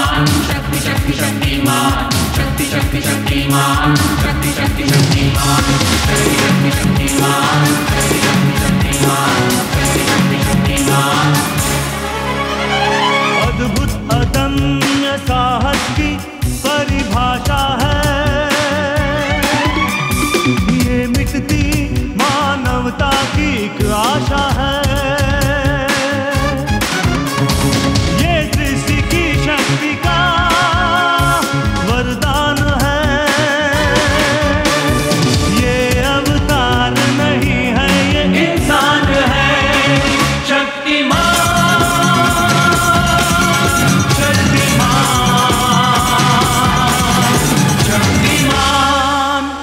अद्भुत अदम्य साहस की परिभाषा है ये मिटती मानवता की एक आशा है ये सृष्टि की शक्ति का वरदान है ये अवतार नहीं है ये इंसान है शक्तिमान शक्तिमान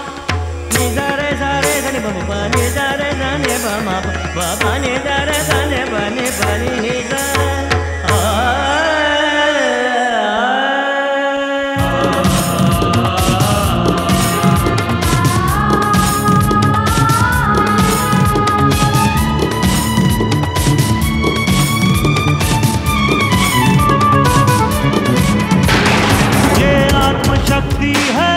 ये आत्मशक्ति है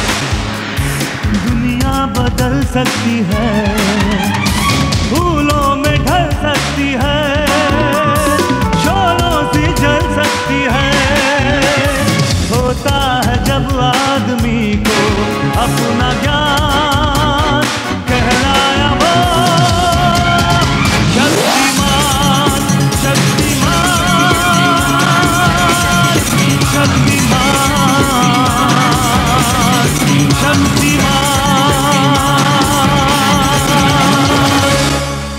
दुनिया बदल सकती है फूलों में ढल सकती है शोलों से जल सकती है होता है जब आदमी को अपना ज्ञान कहलाया वो शक्तिमान शक्तिमान शक्तिमान शक्तिमान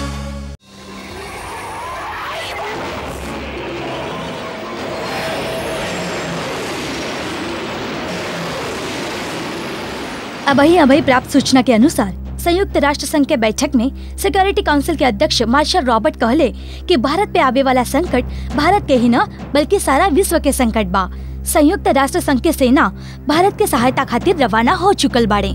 अभई अभई प्राप्त सूचना के अनुसार संयुक्त राष्ट्र संघ के बैठक में सिक्योरिटी काउंसिल के अध्यक्ष मार्शल रॉबर्ट कहले कि भारत पे आवे वाला संकट भारत के ही न बल्कि सारा विश्व के संकट बा संयुक्त राष्ट्र संघ के सेना भारत के सहायता खातिर रवाना हो चुकल बाड़े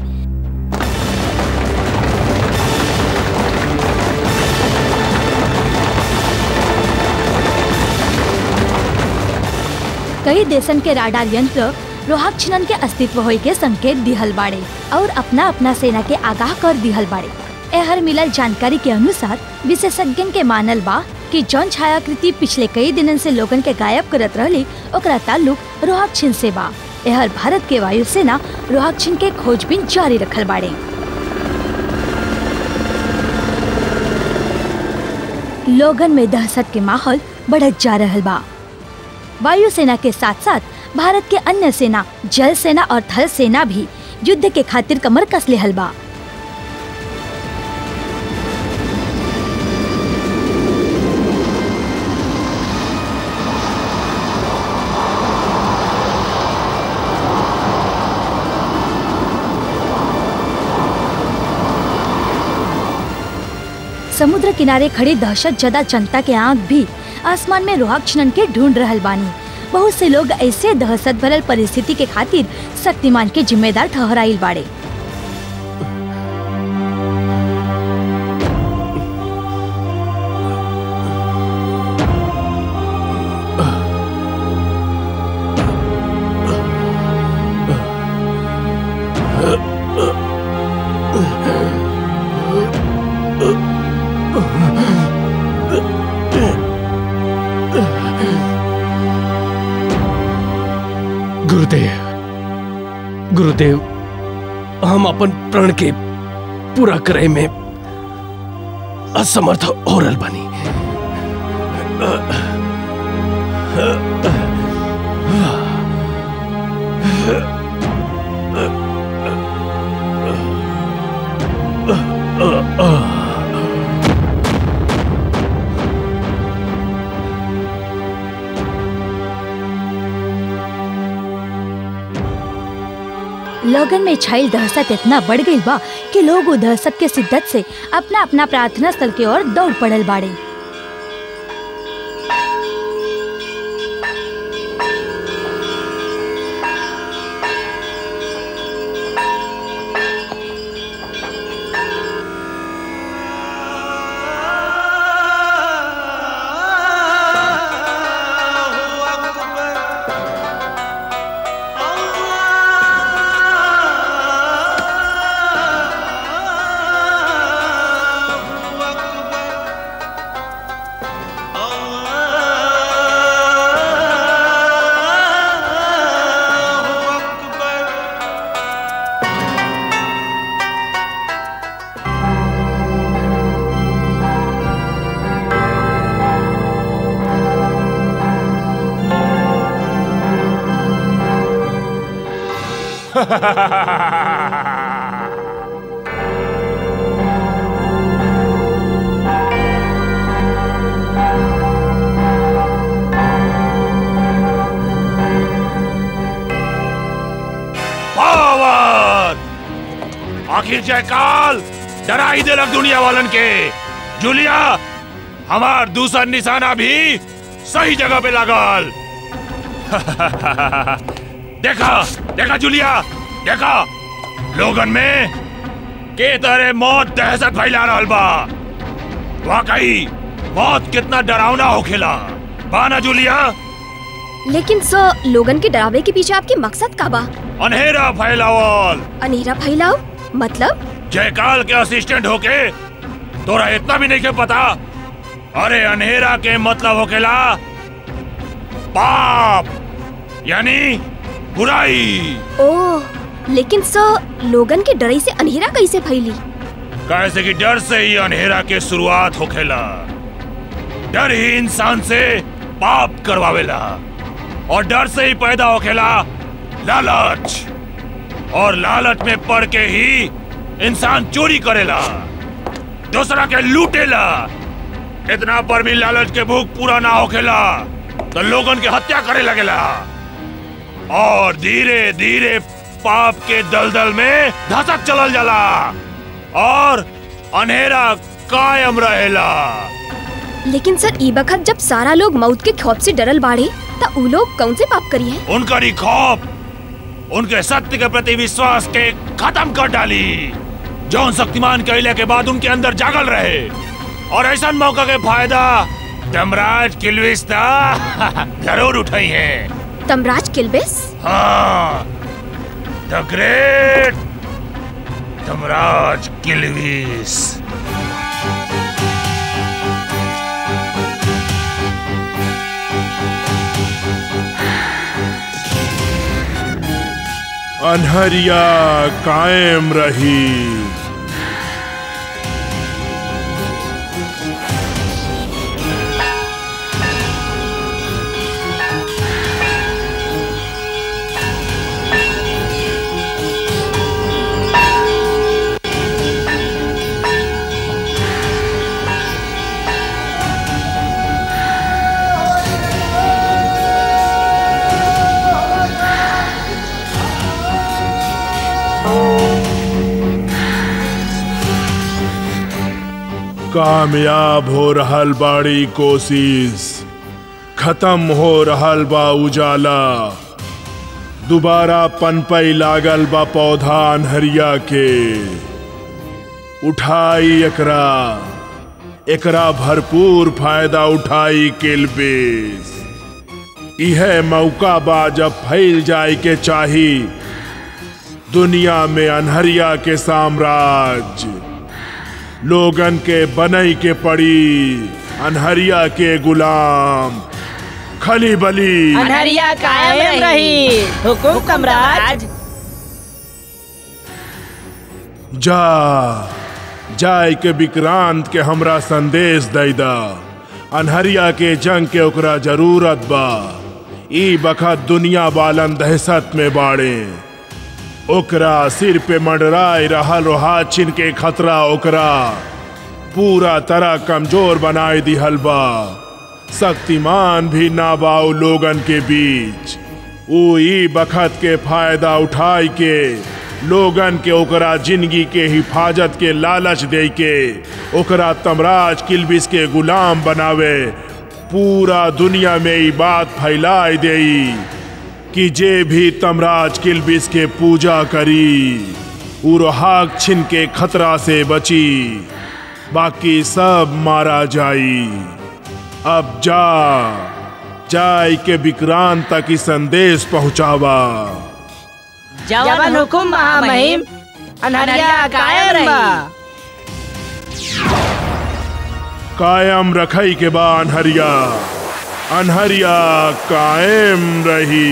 कई देशन के राडार यंत्र रोहक छिनन के अस्तित्व होय के संकेत दिहल बाड़े और अपना अपना सेना के आगाह कर दिहल बाड़े एहर मिलल जानकारी के अनुसार विशेषज्ञन के मानल बा कि जौन छायाकृति पिछले कई दिनन से लोगन के गायब करत रहली ओकरा ताल्लुक रोहक छिन से बा एहर भारत के वायुसेना रोहक छिन के खोजबीन जारी रखल बाड़े लोगन में दहशत के माहौल बढ़त जा रहल बा वायुसेना के साथ साथ भारत के अन्य सेना जल सेना और थल सेना भी युद्ध के खातिर कमर कस लेहल बा समुद्र किनारे खड़ी दहशत जदा जनता के आंख भी आसमान में रोहक छनन के ढूंढ रहल बानी बहुत से लोग ऐसे दहशत भरल परिस्थिति के खातिर शक्तिमान के जिम्मेदार ठहराइल बाड़े गुरुदेव गुरुदेव हम अपन प्रण के पूरा करे में असमर्थ हो रहल बानी लोगन में छाइल दहशत इतना बढ़ गई बा कि लोग उ दहशत के शिद्दत से अपना अपना प्रार्थना स्थल की ओर दौड़ पड़ल बाड़े पावर आखिर जयकाल डरा ही देलक दुनिया वालन के जूलिया हमार दूसरा निशाना भी सही जगह पे लागल देखा देखा जूलिया देखा लोगन में के तरह मौत दहशत फैला रहल बा वाकई मौत कितना डरावना होखेला बाना जूलिया लेकिन सर लोगन के डरावे के पीछे आपके मकसद का बा अंधेरा फैलावल अनेरा फैलाओ मतलब जयकाल के असिस्टेंट होके तोरा इतना भी नहीं के पता अरे अंधेरा के मतलब होकेला पाप यानी बुराई ओह लेकिन सर लोगन के डरे से अनेरा कैसे फैली कैसे कि डर से ही अंधेरा के शुरुआत होखेला डर ही इंसान से पाप करवावेला और डर से ही पैदा होखेला लालच और लालच में पड़ के ही इंसान चोरी करेला दूसरा के लूटेला इतना पर भी लालच के भूख पूरा ना होखेला तो लोगन के हत्या करे लगेला और धीरे धीरे पाप के दलदल में धसक चलल जाला और अंधेरा कायम रहेला लेकिन सर ई बखत जब सारा लोग मौत के खौफ से डरल बाड़े त उ लोग कौन से पाप करी है उनका ही खौफ उनके सत्य के प्रति विश्वास के खत्म कर डाली जौन शक्तिमान कहले के बाद उनके अंदर जागल रहे और ऐसा मौका के फायदा धमराज किलविस्ता जरूर उठाई है तमराज किलबिस हाँ द ग्रेट धमराज किलविस अनहरिया कायम रही कामयाब हो रहल बाड़ी कोशिश खत्म हो रहल बा उजाला दोबारा पनपई लागल बा पौधा अनहरिया के उठाई एकरा एकरा भरपूर फायदा उठाई किलबिस इहे मौका बा जब फैल जाए के चाही दुनिया में अनहरिया के साम्राज्य लोगन के बनई के पड़ी अनहरिया के गुलाम खली बली अनहरिया कायम रही हुकुम सम्राट जा जाय के विक्रांत के हमरा संदेश दैदा अनहरिया के जंग के ओकरा जरूरत बा ई बखत दुनिया बालन दहशत में बाड़े ओकरा सिर पे मंडराए रहल रोहा छिन के खतरा ओकरा पूरा तरह कमजोर बनाए दिहल बा शक्तिमान भी ना बाऊ लोगन के बीच ऊ ई बखत के फायदा उठाई के लोगन के ओकरा जिंदगी के हिफाजत के लालच दे के ओकरा तमराज किलबिस के गुलाम बनावे पूरा दुनिया में ई बात फैलाए देई कि जे भी तमराज किलबिस के पूजा करी उ रोहाक छिन के खतरा से बची बाकी सब मारा जाई अब जा जाय के विक्रांत तक ई संदेश पहुंचावा जवन हुकुम महामहिम अनहरिया कायम रही कायम रखई के बा अनहरिया अनहरिया कायम रही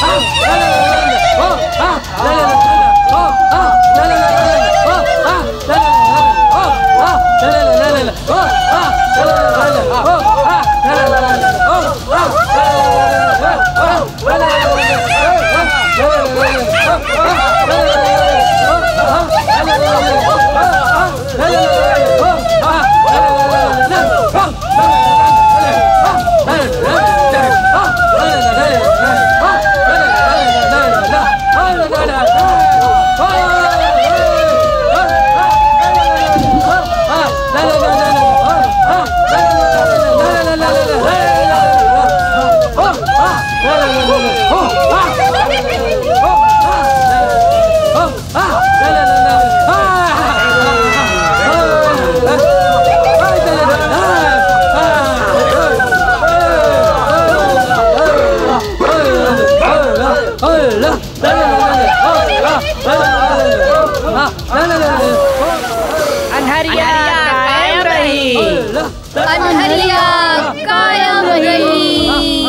अनहरिया कायम रही अनहरिया कायम रही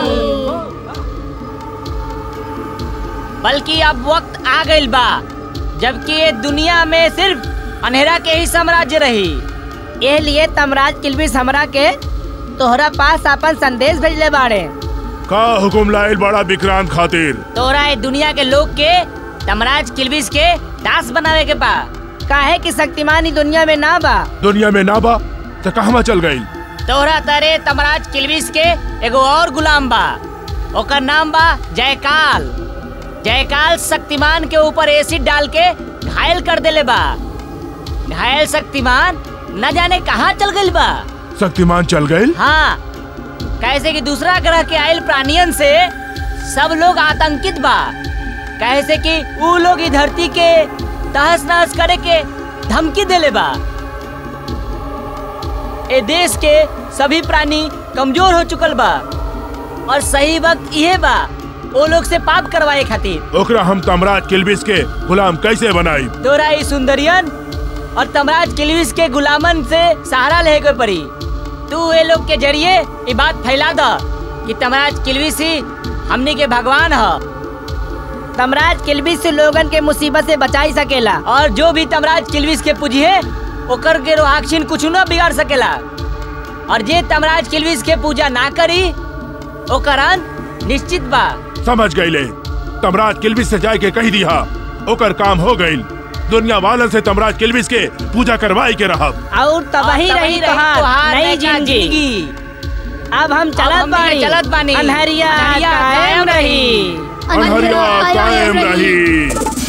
बल्कि अब वक्त आ गइल बा जबकि ये दुनिया में सिर्फ अंधेरा के ही साम्राज्य रही ये लिए तमराज किलबिस हमरा के तोहरा पास अपन संदेश भेजले बाड़े का हुकुम लाइल बड़ा विक्रांत खातिर तोहरा ये दुनिया के लोग के तमराज किलबिस के दास बनावे के बा काहे कि शक्तिमान ही दुनिया में ना बा दुनिया में ना बा तो कहवा चल गई तोहरा तरे तमराज किलबिस के एगो और गुलाम बा ओकर नाम बा जयकाल जयकाल शक्तिमान के ऊपर एसिड डाल के घायल कर देले बा घायल शक्तिमान न जाने कहाँ चल गइल बा शक्तिमान चल गई हाँ कैसे कि दूसरा ग्रह के आयल प्राणियन से सब लोग आतंकित बा कैसे कि ऊ लोग ई धरती के तहस नहस करे के धमकी देले बा ए देश के सभी प्राणी कमजोर हो चुकल बा और सही वक्त इहे बा ओ लोग से पाप करवाए खातिर ओकरा हम तमराज किलबिस के गुलाम कैसे बनाई तोरा ई सुंदरियन और तमराज किलविस के गुलामन से सहारा ले के पड़ी तू ये लोग के जरिए ये बात फैला द कि तमराज किलविस ही हमनी के भगवान ह तमराज किलविस से लोगन के मुसीबत से बचाई सकेला और जो भी तमराज किलविस के पूजिए ओकर के रोहाक्षिन कुछ न बिगाड़ सकेला और जे तमराज किलविस के पूजा ना करी ओकर अंत निश्चित बा समझ गईले तमराज किलबिस से जाए के कही दिया ओकर काम हो गईल दुनिया वालन से तमराज किलबिस के पूजा करवाई के रहब और तबाही रही तोहार नई जिंदगी अब हम चलत बानी चलत बानी अनहरिया कायम रही अनहरिया कायम रही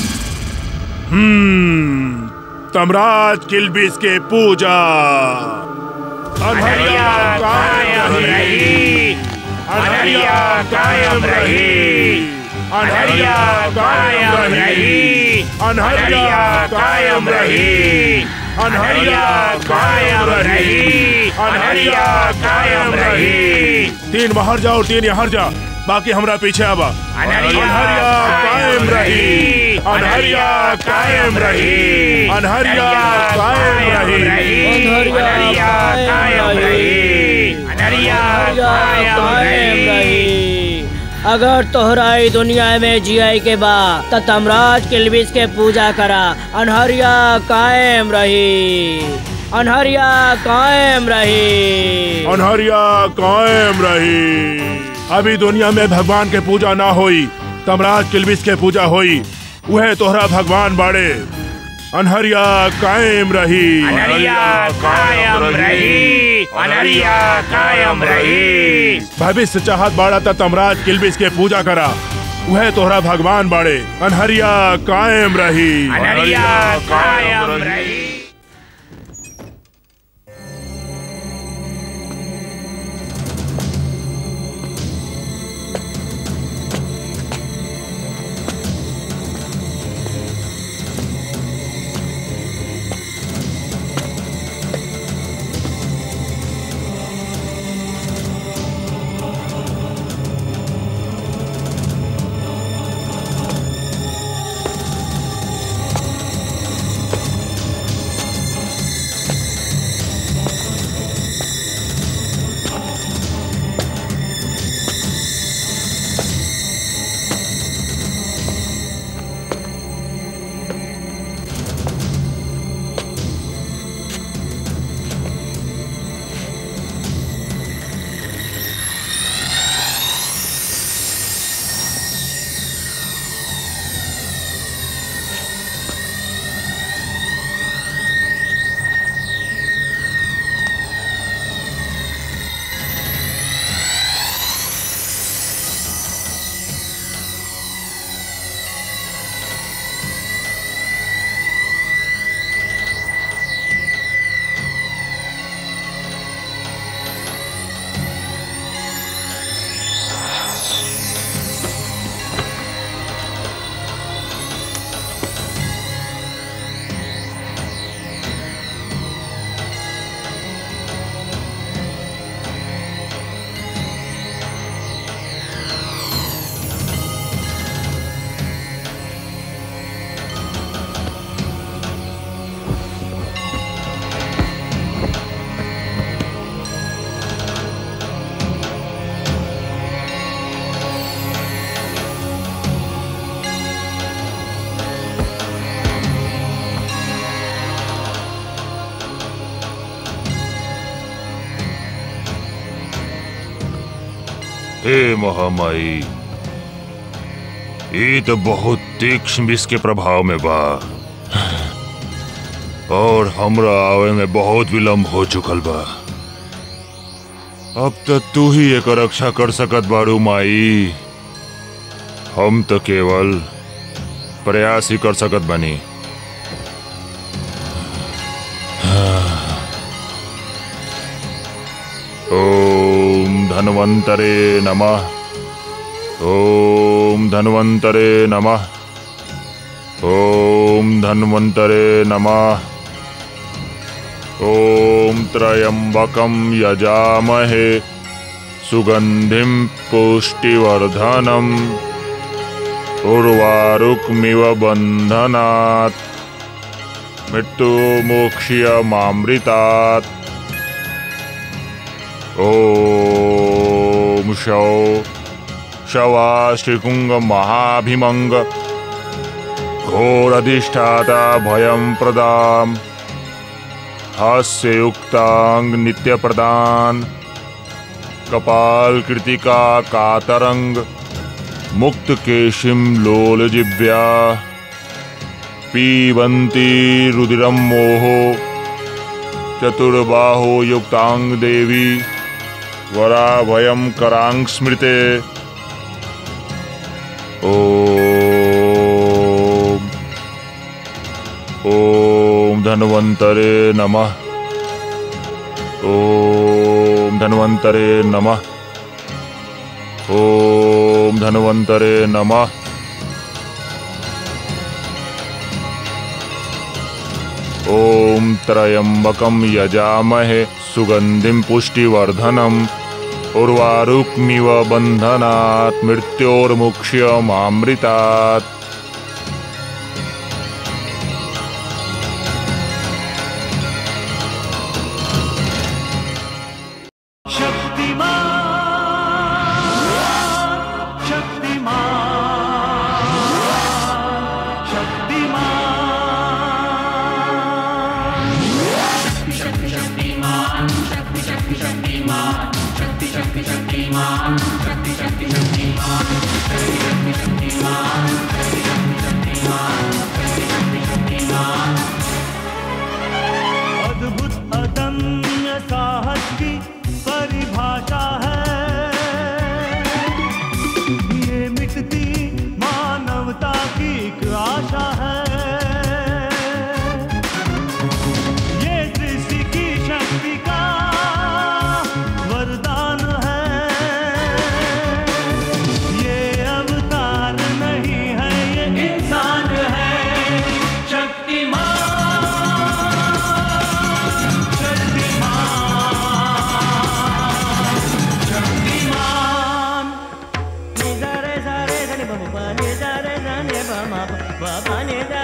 हम्म तमराज किलबिस के पूजा अनहरिया कायम रही अनहरिया कायम रही अनहरिया कायम रही अनहरिया कायम रही अनहरिया कायम रही अनहरिया कायम रही तीन बाहर जाओ तीन यहाँ जा बाकी हमरा पीछे आबा अनहरिया कायम रही अनहरिया कायम रही अनहरिया कायम रही अनहरिया कायम रही अनहरिया कायम रही अगर तोहरा ई दुनिया में जियाई के बा त तमराज किलबिस के पूजा करा अनहरिया कायम रही अनहरिया कायम रही अनहरिया कायम रही अभी दुनिया में भगवान के पूजा ना होई तमराज किलबिस के पूजा होई वह तोहरा भगवान बाड़े अनहरिया कायम रही अनहरिया कायम रही अनहरिया कायम रही भविष्य चाहत बाड़ा त तमराज किलबिस के पूजा करा वह तोहरा भगवान बाड़े अनहरिया कायम रही अनहरिया कायम रही हे महामाई ये तो बहुत तीक्ष्ण विष के प्रभाव में बा और हमरा आवे में बहुत विलम्ब हो चुकल बा अब तो तू ही एक रक्षा कर सकत बारू माई हम तो केवल प्रयास ही कर सकत बनी ओम धन्वंतरे नमः ओम धन्वंतरे नमः ओम धन्वंतरे नमः ओम त्रयंबकं यजामहे सुगंधिं पुष्टिवर्धनम् उर्वारुकमिव बन्धनात् मृत्युमोक्ष्यमामृतात् ॐ शौ शवाश्रीकुङ्गमहाभिमङ्ग घोरधिष्ठाता भयं प्रदाम् हास्ययुक्ताङ्ग नित्यप्रदान कपाल कृतिका कातरंग मुक्त केशिम लोल जिव्या पीबंती रुदिरम मोहो चतुर्बाहो युक्तांग देवी वराभयम करांग स्मृते ओम ओम धन्वंतरे नमः ओम धन्वंतरे नमः ओम धन्वंतरे नमः ओम त्रयंबकं यजामहे सुगंधिं पुष्टिवर्धनम् उर्वारुक्मिव बन्धनात् मृत्योर्मुक्ष्यमामृतात् शक्तिमान शक्तिमान शक्तिमान अद्भुत अदम्य साहस की परिभाषा है ये मिटती मानवता की एक आशा है ये सृष्टि की शक्ति का वरदान है ये अवतार नहीं है ये इंसान है शक्तिमान शक्तिमान